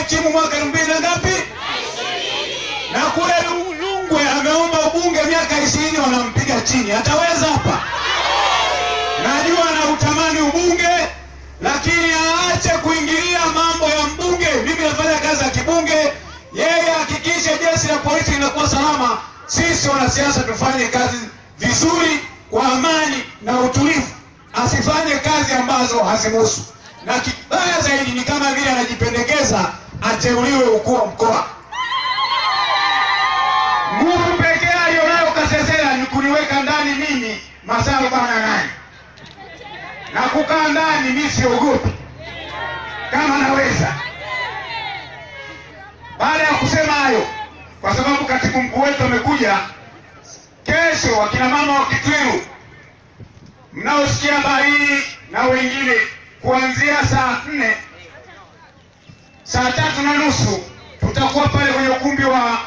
amehitimu mwaka elfu mbili na ngapi? Na kule Lungwe ameomba ubunge miaka ishirini, wanampiga chini. Ataweza hapa? Najua anautamani ubunge, lakini aache kuingilia mambo ya mbunge. Mimi nafanya kazi ya kibunge, yeye hakikishe jeshi la polisi linakuwa salama. Sisi wanasiasa tufanye kazi vizuri kwa amani na utulivu, asifanye kazi ambazo hazimuhusu. Na kibaya zaidi ni kama vile anajipendekeza ateuliwe ukuu wa mkoa. Nguvu pekee aliyonayo Kasesera ni kuniweka ndani mimi masaa arobaini na nane na kukaa ndani, mimi siogopi kama naweza. Baada ya kusema hayo, kwa sababu katibu mkuu wetu amekuja kesho, wakina mama wa Kitwiru mnaosikia habari hii na wengine, kuanzia saa nne saa tatu na nusu tutakuwa pale kwenye ukumbi wa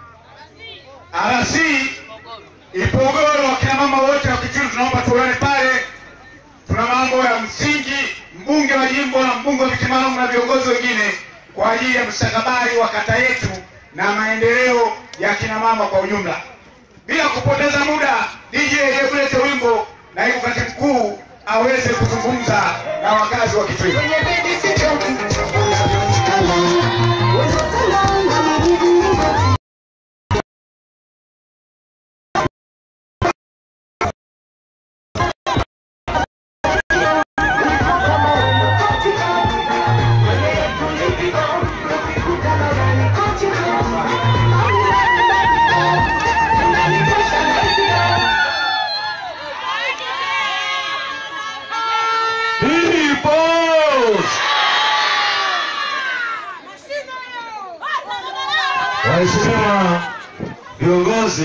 RC Ipogoro. Wakina mama wote wa Kitwiru tunaomba tuone pale tuna mambo ya msingi, mbunge wa jimbo na mbunge wa viti maalum na viongozi wengine kwa ajili ya mustakabali wa kata yetu na maendeleo ya kina mama kwa ujumla. Bila kupoteza muda, DJ hebu lete wimbo, naibu katibu mkuu aweze kuzungumza na wakazi wa Kitwiru. People! Waheshimiwa viongozi,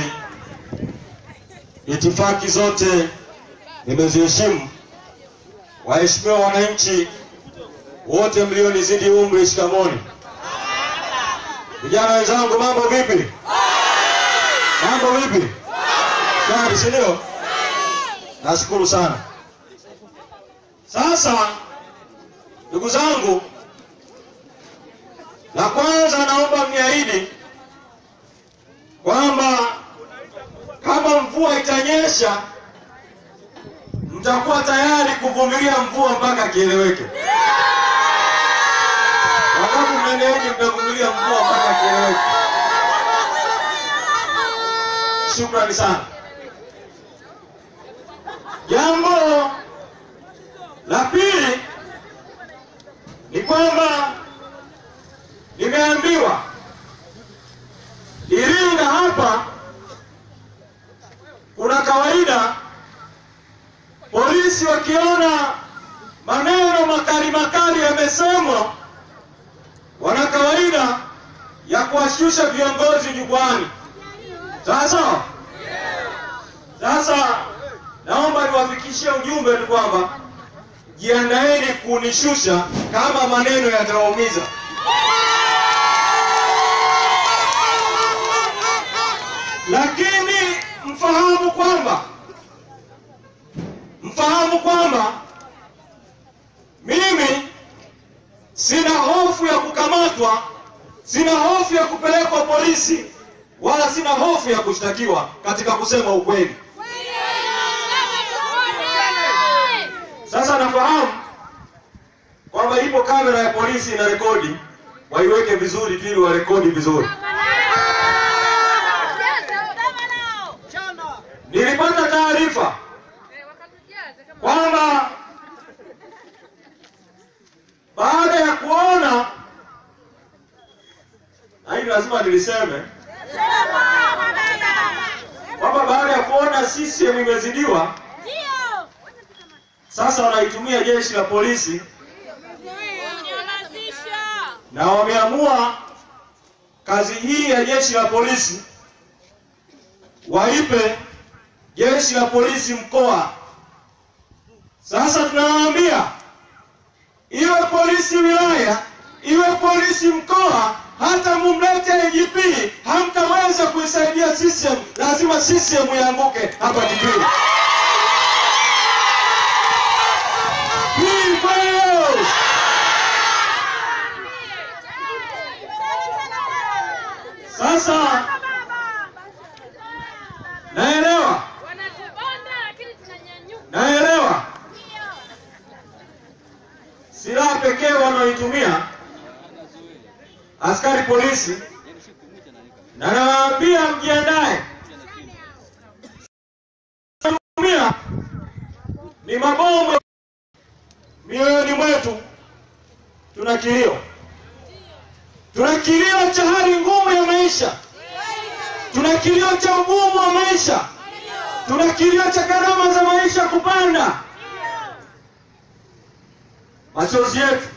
itifaki zote nimeziheshimu. Waheshimiwa wananchi wote mlionizidi umri, shikamoni. Vijana wenzangu, mambo vipi? Mambo vipi? Shwari, si ndio? Nashukuru sana. Sasa ndugu zangu, la kwanza naomba mniahidi kwamba kama mvua itanyesha, mtakuwa tayari kuvumilia mvua mpaka kieleweke. Wangapi mmeniahidi mtavumilia mvua mpaka kieleweke? Shukrani sana. Jambo la pili ni kwamba nimeambiwa Iringa hapa kuna kawaida, polisi wakiona maneno makali makali yamesemwa, wana kawaida ya kuwashusha viongozi jukwani. Sasa sasa, naomba niwafikishie ujumbe ni kwamba jiandaeni kunishusha kama maneno yatawaumiza. Lakini mfahamu kwamba mfahamu kwamba mimi sina hofu ya kukamatwa, sina hofu ya kupelekwa polisi, wala sina hofu ya kushtakiwa katika kusema ukweli. Sasa nafahamu kwamba ipo kamera ya polisi ina rekodi, waiweke vizuri tu ili warekodi vizuri. Nilipata taarifa kwamba baada ya kuona na hili lazima niliseme kwamba baada ya kuona CCM imezidiwa, sasa wanaitumia jeshi la polisi na wameamua kazi hii ya jeshi la polisi waipe jeshi la polisi mkoa. Sasa tunawaambia iwe polisi wilaya, iwe polisi mkoa, hata mumlete IGP, hamtaweza kuisaidia CCM. Lazima CCM ianguke hapa Kitwiru. People! Sasa naelewa, Wanatubonda lakini tunanyanyuka. naelewa silaha pekee wanaoitumia askari polisi, na nawaambia mjiandae, tumia ni mabomu. Mioyoni mwetu tuna kilio, tuna kilio cha hali ngumu ya maisha, tuna kilio cha ugumu wa maisha, tuna kilio cha gharama za maisha kupanda. Machozi yetu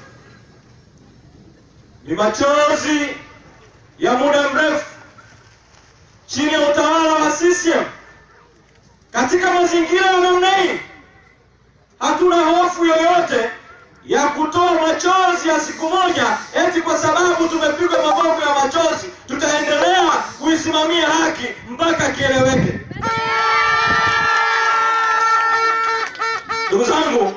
ni machozi ya muda mrefu chini ya utawala wa CCM. Katika mazingira ya namna hii, hatuna hofu yoyote ya kutoa machozi ya siku moja, eti kwa sababu tumepigwa mabomu ya machozi tutaendelea kuisimamia haki mpaka kieleweke. Ndugu zangu,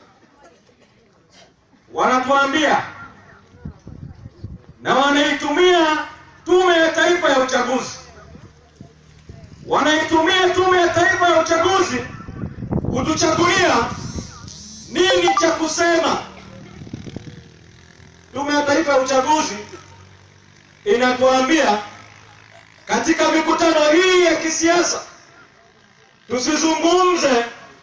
wanatuambia na wanaitumia Tume ya Taifa ya Uchaguzi, wanaitumia Tume ya Taifa ya Uchaguzi kutuchagulia nini cha kusema. Tume ya Taifa ya Uchaguzi inatuambia katika mikutano hii ya kisiasa tusizungumze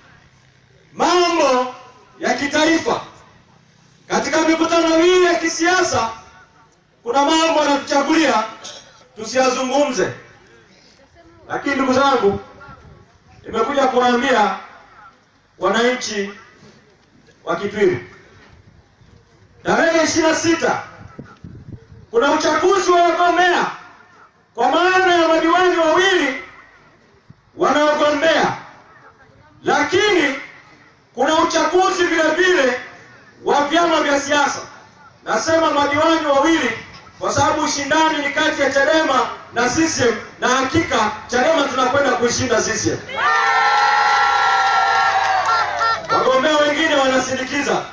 mambo ya kitaifa. Katika mikutano hii ya kisiasa kuna mambo yanatuchagulia tusiyazungumze, lakini ndugu zangu, nimekuja kuwaambia wananchi wa Kitwiru, tarehe ishirini na sita kuna uchaguzi wa wagombea kwa maana ya madiwani wawili wanaogombea, lakini kuna uchaguzi vile vile wa vyama vya siasa. Nasema madiwani wawili kwa sababu ushindani ni kati ya Chadema na CCM, na hakika Chadema tunakwenda kuishinda CCM. Wagombea wengine wanasindikiza.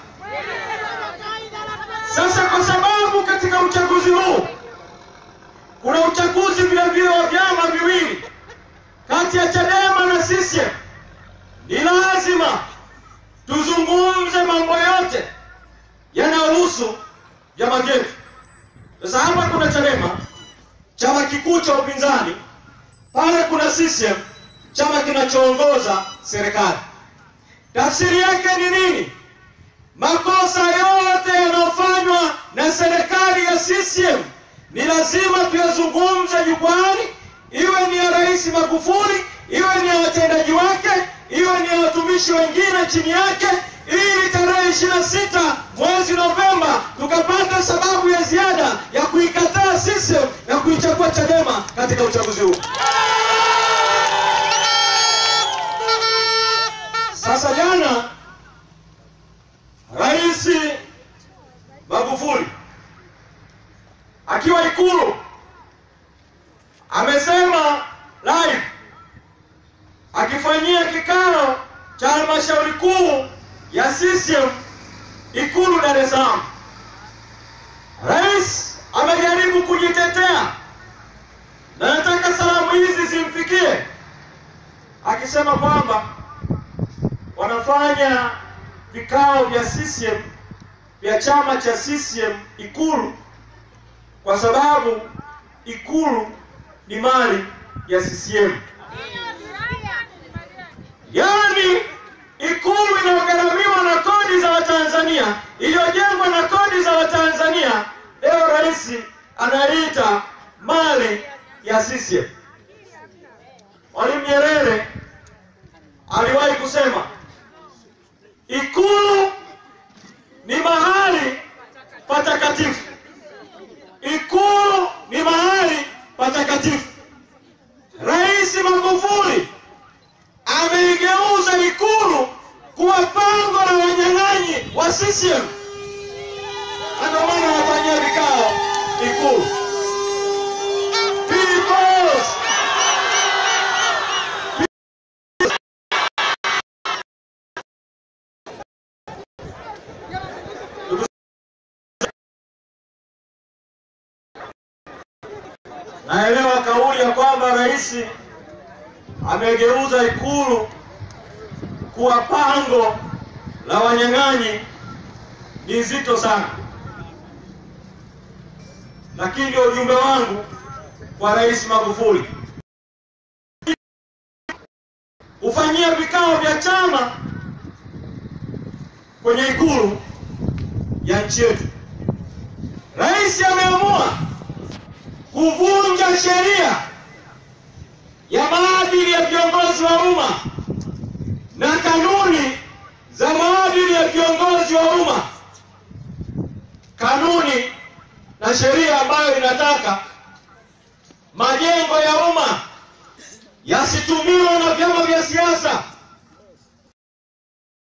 Sasa kwa sababu katika uchaguzi huu kuna uchaguzi vile vile wa vyama viwili kati ya Chadema na CCM, ni lazima tuzungumze mambo yote yanayohusu vyama vyetu. Sasa hapa kuna Chadema, chama kikuu cha upinzani, pale kuna CCM, chama kinachoongoza serikali. Tafsiri yake ni nini? Makosa yote yanayofanywa na serikali ya CCM ni lazima tuyazungumze jukwani, iwe ni ya Rais Magufuli, iwe ni ya watendaji wake, iwe ni ya watumishi wengine chini yake, ili tarehe ishirini na sita mwezi Novemba tukapata sababu ya ziada ya kuikataa CCM na kuichagua Chadema katika uchaguzi huu. Sasa jana Rais Magufuli akiwa Ikulu amesema live akifanyia kikao cha halmashauri kuu ya CCM Ikulu Dar es Salaam. Rais amejaribu kujitetea na nataka salamu hizi zimfikie, akisema kwamba wanafanya vikao vya CCM vya chama cha CCM Ikulu kwa sababu Ikulu ni mali ya CCM. Yaani Ikulu inayogharamiwa na kodi za Watanzania, iliyojengwa na kodi za Watanzania, leo rais anaita mali ya CCM. Mwalimu Nyerere aliwahi kusema Ikulu ni mahali patakatifu. Ikulu ni mahali patakatifu. Rais Magufuli ameigeuza Ikulu kuwa pango la wanyang'anyi wa CCM, na ndio maana wanafanyia vikao Ikulu. Peoples Naelewa kauli ya kwamba rais amegeuza Ikulu kuwa pango la wanyang'anyi ni nzito sana, lakini ndio ujumbe wangu kwa Rais Magufuli, hufanyia vikao vya chama kwenye Ikulu ya nchi yetu. Rais ameamua kuvunja sheria ya maadili ya viongozi wa umma na kanuni za maadili ya viongozi wa umma, kanuni na sheria ambayo inataka majengo ya umma yasitumiwe na vyama vya siasa